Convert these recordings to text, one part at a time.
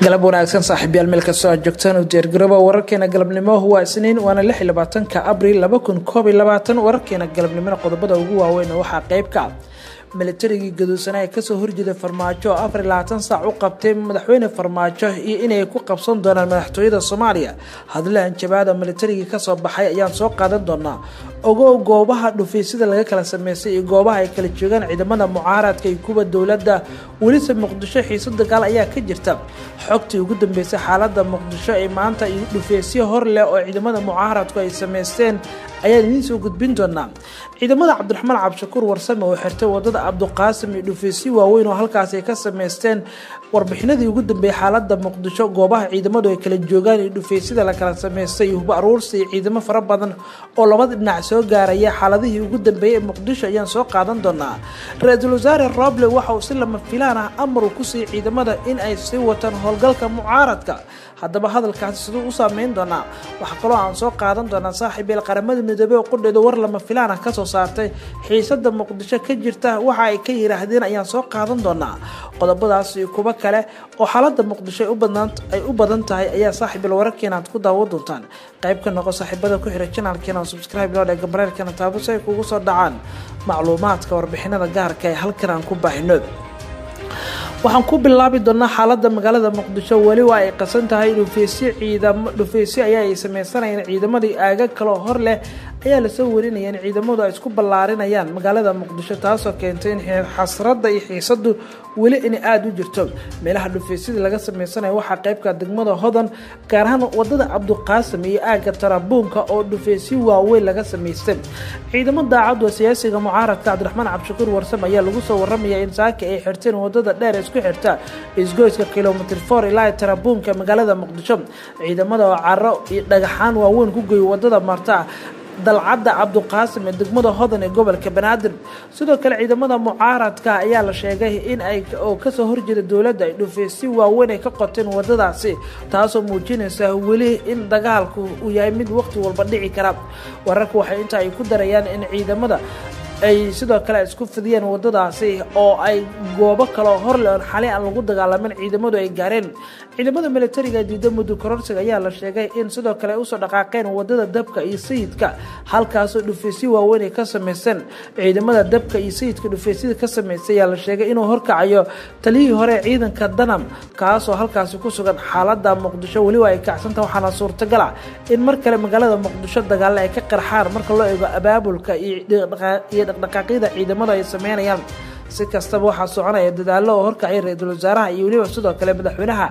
galab wanaagsan saaxiibyaal meel kastoo aad joogtaan u diyaargarooba wararkeena galabnimo waa isniin waana lix iyo labaatanka abril laba kun koob iyo labaatan wararkeena galabnimona qodobada ugu waaweyn waxaa qeyb ka militarigii gaduusanaa ee kasoo horjeeda farmaajo oo afar iyo labaatan saac u qabtay madaxweyne farmaajo iyo inay ku qabsan doonaan madaxtooyada soomaaliya hadle hanjabaada militarigii kasoo baxay ayaan soo qaadan doonaa ogow goobaha dhufeysida laga kala sameystay iyo goobaha ay kala joogaan ciidamada mucaaradka iyo kuwa dowladda welise muqdisho xiiso dagaal ayaa ka jirta xogtii ugu dambeysay xaalada muqdisho ee maanta iyo dhufeysyo hor leh oo ciidamada mucaaradku ay sameysteen ayaan idiin soo gudbin doonaa ciidamada cabdiraxmaan cabdishakuur warsame oo xirtay wadada cabduqaasim iyo dhufeysyo waaweyn oo halkaasi ay ka sameysteen warbixinadii ugu dambeeyay xaalada muqdisho goobaha ciidamadu ay kala joogaan iyo dhufeysyada la kala sameystay iyo huba aruursi iyo ciidamo fara badan oo labada dhinac soo gaaraya xaaladihii ugu dambeeyay ee muqdisho ayaan soo qaadan doonaa ra-iisul wasaare roble waxa uu si lama filaan ah amar uu ku siiyey ciidamada in ay sii wataan howlgalka mucaaradka haddaba hadalkaasi siduu u saameyn doonaa waxaa kaloo aan soo qaadan doonaa saaxiibeel qaramada midoobey oo qudheedu war lama filaan ah kasoo saartay xiisada muqdisho ka jirta waxa ay ka yiraahdeen ayaan soo qaadan doonaa qodobadaas iyo kuwo kale oo xaalada muqdisho ay u badan tahay ayaa saaxiibeel wararkeena aad ku daawo doontaan qayb ka noqo saaxiibada ku xira janaalkeena oo subscribe loo dhega bareerkeena taabo si ay kugu soo dhacaan macluumaadka warbixinada gaarka ee halkan aan ku baahino waxaan ku bilaabi doonaa xaalada magaalada muqdisho weli waa ay qasan tahay dhufeysyo ciidamo dhufeysyo ayaa ay sameysanayeen ciidamadii aaga kaloo hor leh ayaa lasoo warinaya in ciidamadu ay isku ballaarinayaan magaalada muqdisho taasoo keentay in xasradda iyo xiisadu weli in aada u jirto meelaha dhufeysyada laga sameysanayo waxaa qeybka degmada hodan gaar ahaan wadada cabduqaasim iyo aaga tarabuunka oo dhufeysyo waaweyn laga sameystay ciidamo daacadu siyaasiga mucaaradka cabdiraxmaan cabdishakuur warsame ayaa lagu soo waramaya in saaka ay xirteen wadada dheer isku xirta isgoyska kilomitr for ilaa tarabuunka magaalada muqdisho ciidamada oo caro iyo dhagaxaan waaweyn ku geeyo wadada marta dalcadda cabduqaasim ee degmada hodan ee gobolka banaadir sidoo kale ciidamada mucaaradka ayaa la sheegay in ay oo kasoo horjeeda dowladda ay dhufeysyo waaweyn ay ka qoteen wadadaasi taasoo muujinaysa weli in dagaalku uu yahay mid waqti walba dhici kara wararka waxay inta ay ku darayaan in ciidamada ay sidoo kale isku fidiyeen wadadaasi oo ay goobo kaloo horle oon xali aan lagu dagaalamin ciidamadu ay gaareen ciidamada militariga diida muddo kororsiga ayaa la sheegay in sidoo kale ay usoo dhaqaaqeen wadada dabka iyo sayidka halkaasoo dhufeysyo waaweyn ay ka sameysteen ciidamada dabka iyo sayidka dhufeysyada ka sameystay ayaa la sheegay inuu horkacayo taliyihii hore ciidanka danam kaasoo halkaasi ku sugan xaalada muqdisho weliba ay kacsanta waxaana suurtagal ah in mar kale magaalada muqdisho dagaale ay ka qarxaan marka loo eego abaabulka iyo dhaqdhaqaaqyada ciidamada ay sameynayaan si kastaba waxaa soconaya dadaalo oo horkacay ra-iisul wasaaraha iyo weliba sidoo kale madaxweynaha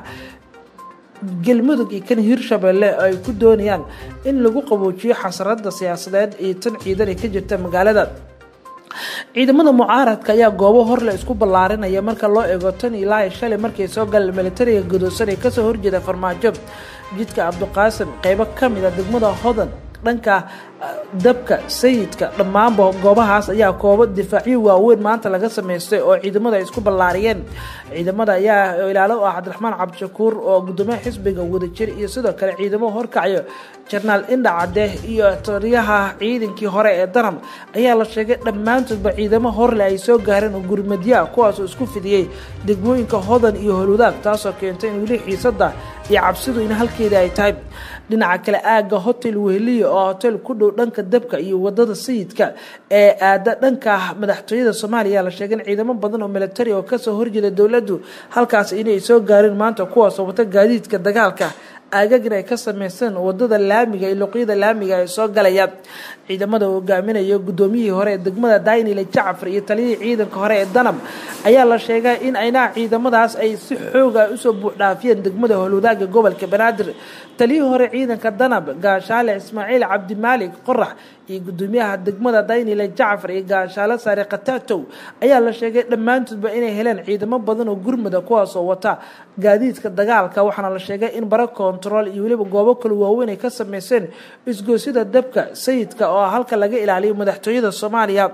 galmudug iyo kan hirshabelle oo ay ku doonayaan in lagu qaboojiyo xasarada siyaasadeed iyo tan ciidan ee ka jirta magaalada ciidamada mucaaradka ayaa goobo horle isku ballaarinaya marka loo eego tan ilaa shalay markay soo galeen militariga gadoosan ee kasoo horjeeda farmaajo jidka cabduqaasim qeybo kamid a degmada hodan dhanka dabka sayidka dhammaanba goobahaas ayaa koobo difaacyo waaweyn maanta laga sameystay oo ciidamada ay isku ballaariyeen ciidamada ayaa ilaalo u ah cabdiraxmaan cabdishakuur oo gudoomiyaha xisbiga wadajir iyo sidoo kale ciidamo horkacayo jenaraal indha cadde iyo taliyaha ciidankii hore ee danam ayaa la sheegay dhammaantoodba ciidamo horle ay soo gaareen oo gurmadyaa kuwaasoo isku fidiyey degmooyinka hodan iyo holwadaag taasoo keentay in weli xiisada iyo cabsidu in halkeeda ay tahay dhinaca kale aaga hotel weheliya oo hotel ku dhow dhanka dabka iyo wadada sayidka ee aada dhanka madaxtooyada soomaaliya la sheegay in ciidamo badan oo militari oo kasoo horjeeda dowladdu halkaas inay soo gaareen maanta kuwaasoo wata gaadiidka dagaalka aagagin ay ka sameysteen wadada laamiga iyo luqyada laamiga ay soo galayaan ciidamada hogaaminaya gudoomiyihii hore ee degmada daynile jacfar iyo taliyihii ciidanka hore ee danab ayaa la sheegay in aynaha ciidamadaas ay si xooga usoo buuxdhaafiyeen degmada howlwadaaga gobolka banaadir taliyihii hore ciidanka danab gaashaale ismaaciil cabdimaalik qorax iyo gudoomiyaha degmada daynile jacfar iyo gaashaale saare khatatow ayaa la sheegay dhammaantoodba inay heleen ciidamo badan oo gurmada kuwaasoo wata gaadiidka dagaalka waxaana la sheegay in bara kontarool iyo weliba goobo kale waaweyn ay ka sameyseen isgoosyada dabka sayidka oo halka laga ilaaliyo madaxtooyada soomaaliya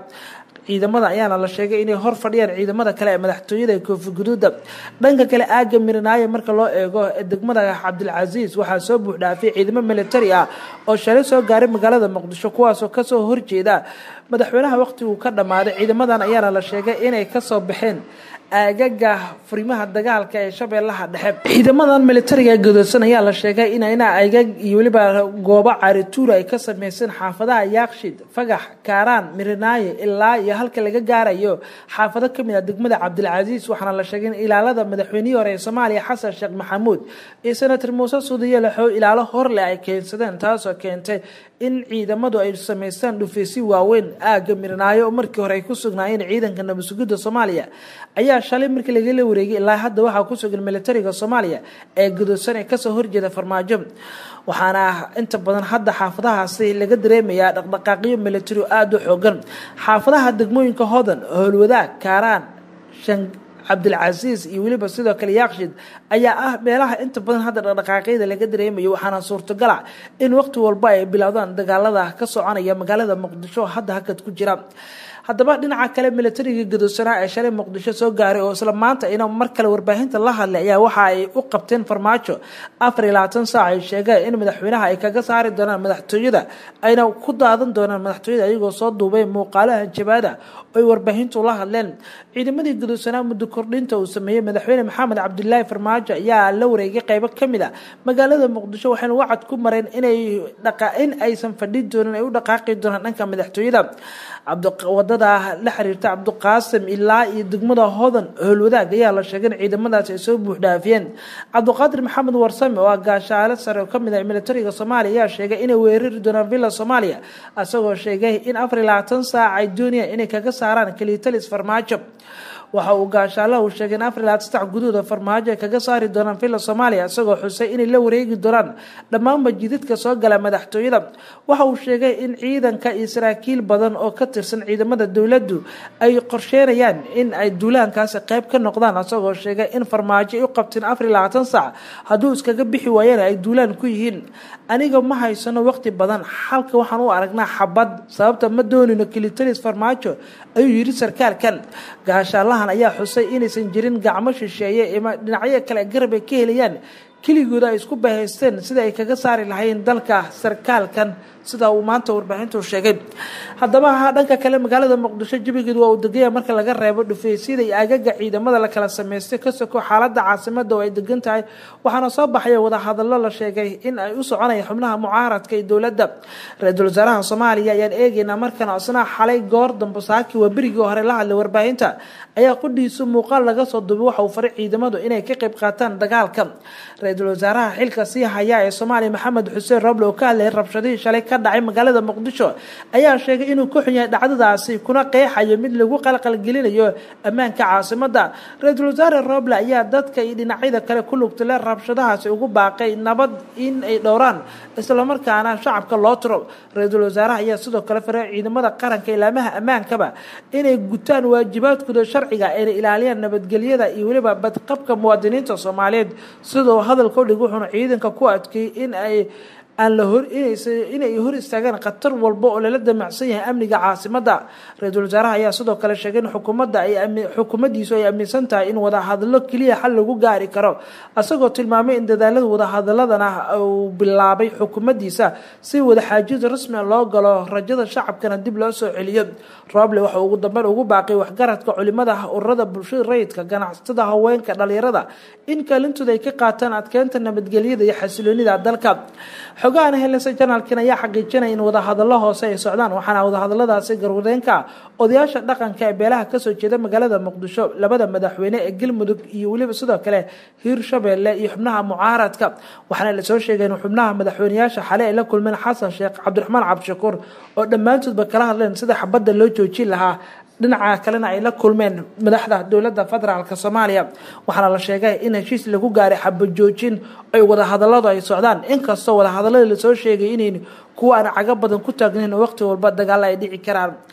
ciidamada ayaana la sheegay inay hor fadhiyaan ciidamada kale ee madaxtooyada ee koofi guduuda dhanka kale aaga mirinaayo marka loo eego degmada cabdilcasiis waxaa soo buuxdhaafay ciidamo militari ah oo shalay soo gaaray magaalada muqdisho kuwaasoo kasoo horjeeda madaxweynaha waqtiguu ka dhammaaday ciidamadan ayaana la sheegay inay kasoo baxeen aagaga furimaha dagaalka ee shabeellaha dhexe ciidamadan militariga gadoosan ayaa la sheegay inayna aagag iyo weliba goobo carituura ay ka sameyseen xaafadaha yaaqshid fagax kaaraan mirinaayo ilaa iyo halka laga gaarayo xaafado kamid ah degmada cabdilcasiis waxaana la sheegay in ilaalada madaxweynihii hore ee soomaaliya xasan sheekh maxamuud iyo senator muuse suudiye laxoo ilaalo horleh ay keensadeen taasoo keentay in ciidamadu ay sameystaan dhufeysyo waaweyn aaga mirinaayo oo markii hore ay ku sugnaayeen ciidanka nabadsugidda soomaaliya ayaa shalay markii lagala wareegay ilaa hadda waxaa ku sugan militariga soomaaliya ee gudoosan ee kasoo horjeeda farmaajo waxaana inta badan hadda xaafadahaasi laga dareemayaa dhaqdhaqaaqyo militari aada u xoogan xaafadaha degmooyinka hodan howlwadaag kaaraan shan cabdilcasiis iyo weliba sidoo kale yaaqshid ayaa ah meelaha inta badan hadda dhaqdhaqaaqyada laga dareemayo waxaana suurtagala in waqti walba ay bilowdaan dagaalada ka soconaya magaalada muqdisho hadda hakad ku jira haddaba dhinaca kale militariga gadoosanaa ee shalay muqdisho soo gaaray oo isla maanta ina mar kale warbaahinta la hadlay ayaa waxa ay u qabteen farmaajo afar iyo labaatan saac ay sheegeen in madaxweynaha ay kaga saari doonaan madaxtooyada ayna ku daadan doonaan madaxtooyada ayagoo soo duubay muuqaalaha jabaada oy warbaahintu la hadleen ciidamadii gadoosanaa muddo kordhinta uu sameeyey madaxweyne maxamed cabdilaahi farmaajo ayaa la wareegay qeybo kamid a magaalada muqdisho waxayna wacad ku mareen inay in aysan fadhin doonin ay u dhaqaaqi doonaan dhanka madaxtooyada wadada la xiriirta cabdiqaasim ilaa iyo degmada hodan howlwadaag ayaa la sheegay in ciidamadaasi ay soo buuxdhaafiyeen cabdiqaadir maxamed warsame oo ah gaashaale sare oo kamid ah militariga soomaaliya ayaa sheegay inay weerari doonaan villa soomaaliya isagoo sheegay in afar iyo labaatan saac ay doonayaan inay kaga saaraan kalitalis farmaajo waxa uu gaashaalaha uu sheegay in afar ilaa saddex guduuda farmaajo ay kaga saari doonaan villa soomaaliya isagoo xusay inay la wareegi doonaan dhammaanba jidadka soo gala madaxtooyada waxa uu sheegay in ciidanka iyo saraakiil badan oo ka tirsan ciidamada dowladdu ay qorsheynayaan in ay duulaankaasi qeyb ka noqdaan isagoo sheegay in farmaajo ay u qabteen afar iyo labaatan saac hadduu iskaga bixi waayana ay duulaan ku yihiin aniga ma haysano waqti badan xalka waxaan u aragnaa xabad sababta ma doonino kilitalis farmaajo ayuu yidhi sarkaalkan gaashaalahan ayaa xusay inaysan jirin gacmo shisheeye ima dhinacyo kale garab ay ka helayaan keligooda ay isku bahaysteen sida ay kaga saari lahayn dalka sarkaalkan sida uu maanta warbaahintu sheegay haddaba dhanka kale magaalada muqdisho jabigeedu waa uu degaya marka laga reebo dhufeysyada iyo agaga ciidamada la kala sameystay ka soko xaalada caasimada oo ay degan tahay waxaana soo baxaya wadahadalo la sheegay in ay u soconaya xubnaha mucaaradka iyo dowladda ra-iisul wasaaraha soomaaliya ayaan eegeynaa markan isna xalay goor dambe saaki waa berigii hore la hadlay warbaahinta ayaa qudhiisu muuqaal laga soo duubay waxa uu faray ciidamadu inay ka qayb qaataan dagaalka ra-iisul wasaaraha xilka sii haya ee soomaaliya maxamed xuseen roble oo ka hadlayay rabshadihii shalay ka dhacay magaalada muqdisho ayaa sheegay inuu ku xun yahay dhacdadaasi kuna qeexayo mid lagu qalqalgelinayo ammaanka caasimada ra-iisul wasaare roble ayaa dadka iyo dhinacyada kale ku lugtale rabshadahaasi ugu baaqay nabad in ay dhowraan islamarkaana shacabka loo tiro ra-iisul wasaaraha ayaa sidoo kale faray ciidamada qaranka ilaamaha ammaankaba inay gutaan waajibaadkooda sharciga ayna ilaaliyaan nabadgelyada iyo weliba badqabka muwaadiniinta soomaaliyeed sidoo hadalka udhig wuxuuna ciidanka ku adkeeyey in ay aan la hor inay hor istaagaan khatar walba oo lala damacsan yahay amniga caasimada ra-iisul wasaaraha ayaa sidoo kale sheegay in xukuumadda ay xukuumaddiisu ay aaminsan tahay in wadahadalo keliya xal lagu gaari karo isagoo tilmaamay in dadaalada wadahadaladana uu bilaabay xukuumaddiisa si wadaxaajid rasmia loo galo rajada shacabkana dib loo soo celiyo roble waxa ugu dambeyn ugu baaqay waxgaradka culimada ururada bulshada rayidka ganacsatada haweenka dhalinyarada in kaalintooda ay ka qaataan adkeynta nabadgelyada iyo xasiloonida dalka xogahan helesa janaalkan ayaa xaqiijinaya in wadahadalo hoose ay socdaan waxaana wadahadaladaasi garwadeenka odayaasha dhaqanka ee beelaha kasoo jeeda magaalada muqdisho labada madaxweyne ee galmudug iyo weliba sidoo kale hiirshabeelle iyo xubnaha mucaaradka waxaana lasoo sheegay in xubnaha madaxweyneyaasha xale ay la kulmeen xasan sheekh cabdiraxmaan cabdishakuur oo dhammaantoodba kala hadleen sida xabadda loo joojin lahaa dhinaca kalena ay la kulmeen madaxda dowladda federaalk soomaaliya waxaana la sheegay in heshiis lagu gaaray xabajoojin ay wadahadaladu ay socdaan inkastoo wadahadalada lasoo sheegay inayn kuwa aan cago badan ku taagnayn oo waqti walba dagaalo ay dhici karaan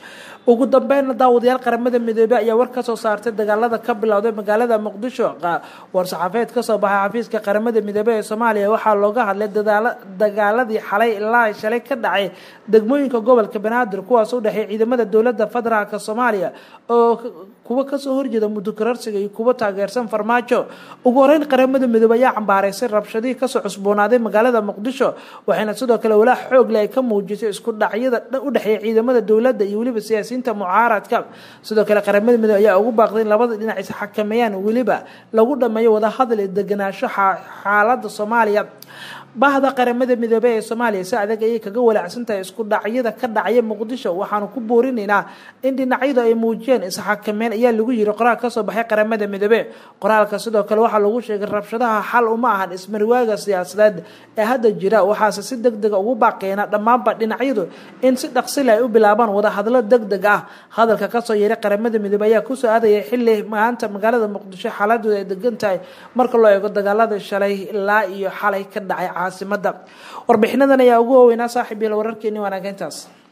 ugu dambeynna daawadayaal qaramada midoobey ayaa war ka soo saartay dagaalada ka bilowday magaalada muqdisho war-saxaafeed kasoo baxay xafiiska qaramada midoobey ee soomaaliya waxaa looga hadlay dagaaladii xalay ilaa shalay ka dhacay degmooyinka gobolka banaadir kuwaas u dhexeey ciidamada dowlada federaalk soomaaliya oo kuwa kasoo horjeeda mudukararsiga iyo kuwa taageersan farmaajo ugu horeyn qaramada midoobey ayaa cambaaraysay rabshadihii kasoo cusboonaaday magaalada muqdisho waxayna sidoo kale walaa xoog leh ay ka muujisay isku dhacyada u dhexeeya ciidamada dowladda iyo weliba siyaasiyiinta mucaaradka sidoo kale qaramada midoobey ayaa ugu baaqday in labada dhinac is xakameeyaan weliba lagu dhameeyo wadahadal iyo deganaansho xaalada soomaaliya bahda qaramada midoobey ee soomaaliya si adag ayay kaga walaacsantahay isku dhacyada ka dhacaya muqdisho waxaanu ku boorinaynaa in dhinacyadu ay muujiyeen isxakameyn ayaa lagu yiri qoraal kasoo baxay qaramada midoobe qoraalka sidoo kale waxaa lagu sheegay rabshadaha xal uma ahan ismarwaaga siyaasadeed ee hadda jira waxaase si deg dega ugu baaqeena dhammaanba dhinacyadu in si dhaqsile ay u bilaabaan wadahadlo deg deg ah hadalka kasoo yeeray qaramada midoobe ayaa kusoo aadayay xili maanta magaalada muqdisho xaaladooda ay degan tahay marka loo eego dagaalada shalay ilaa iyo xalay ka dhacay caasimada warbixinadan ayaa ugu waaweynaa saaxiib yael wararkeeni wanaageyntaas